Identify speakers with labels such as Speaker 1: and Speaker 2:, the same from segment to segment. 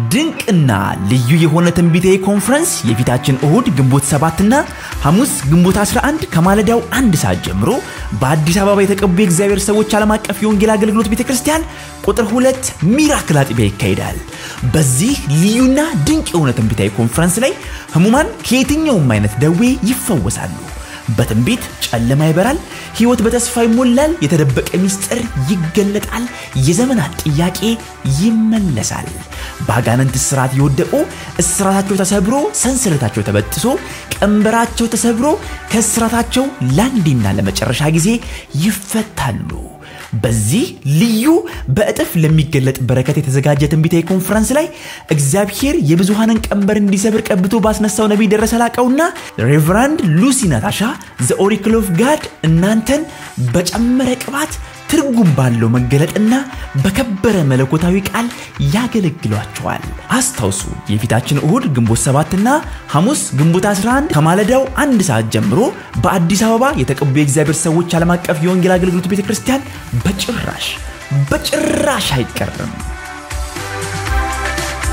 Speaker 1: ድንቅና ልዩ የሆነ ትንቢታዊ ኮንፈረንስ የፊታችን እሁድ ግንቦት 7 እና ሐሙስ ግንቦት 11 ከማለዳው አንድ ሰዓት ጀምሮ በአዲስ አበባ የተቀቡ የእግዚአብሔር ሰዎች ዓለም አቀፍ የወንጌል አገልግሎት ቤተ ክርስቲያን ቁጥር ሁለት ሚራክል አጥቢያ ይካሄዳል። በዚህ ልዩና ድንቅ የሆነ ትንቢታዊ ኮንፈረንስ ላይ ህሙማን ከየትኛውም አይነት ደዌ ይፈወሳሉ። በትንቢት ጨለማ ይበራል፣ ህይወት በተስፋ ይሞላል፣ የተደበቀ ሚስጥር ይገለጣል፣ የዘመናት ጥያቄ ይመለሳል። በአጋንንት እስራት የወደቁ እስራታቸው ተሰብሮ ሰንሰለታቸው ተበጥሶ ቀንበራቸው ተሰብሮ ከእስራታቸው ለአንዴና ለመጨረሻ ጊዜ ይፈታሉ። በዚህ ልዩ በእጥፍ ለሚገለጥ በረከት የተዘጋጀ ትንቢታዊ ኮንፈረንስ ላይ እግዚአብሔር የብዙሃንን ቀንበር እንዲሰብር ቀብቶ ባስነሳው ነቢይ ደረሰ ላቀውና ሬቨራንድ ሉሲ ናታሻ ዘ ኦሪክል ኦፍ ጋድ እናንተን በጨመረ ቅባት ትርጉም ባለው መገለጥና በከበረ መለኮታዊ ቃል ያገለግሏቸዋል። አስታውሱ የፊታችን እሁድ ግንቦት 7 እና ሐሙስ ግንቦት 11 ከማለዳው አንድ ሰዓት ጀምሮ በአዲስ አበባ የተቀቡ የእግዚአብሔር ሰዎች ዓለም አቀፍ የወንጌል አገልግሎት ቤተ ክርስቲያን በጭራሽ በጭራሽ አይቀርም።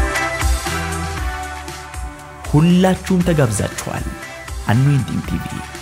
Speaker 1: ሁላችሁም ተጋብዛችኋል። አኖይንቲንግ ቲቪ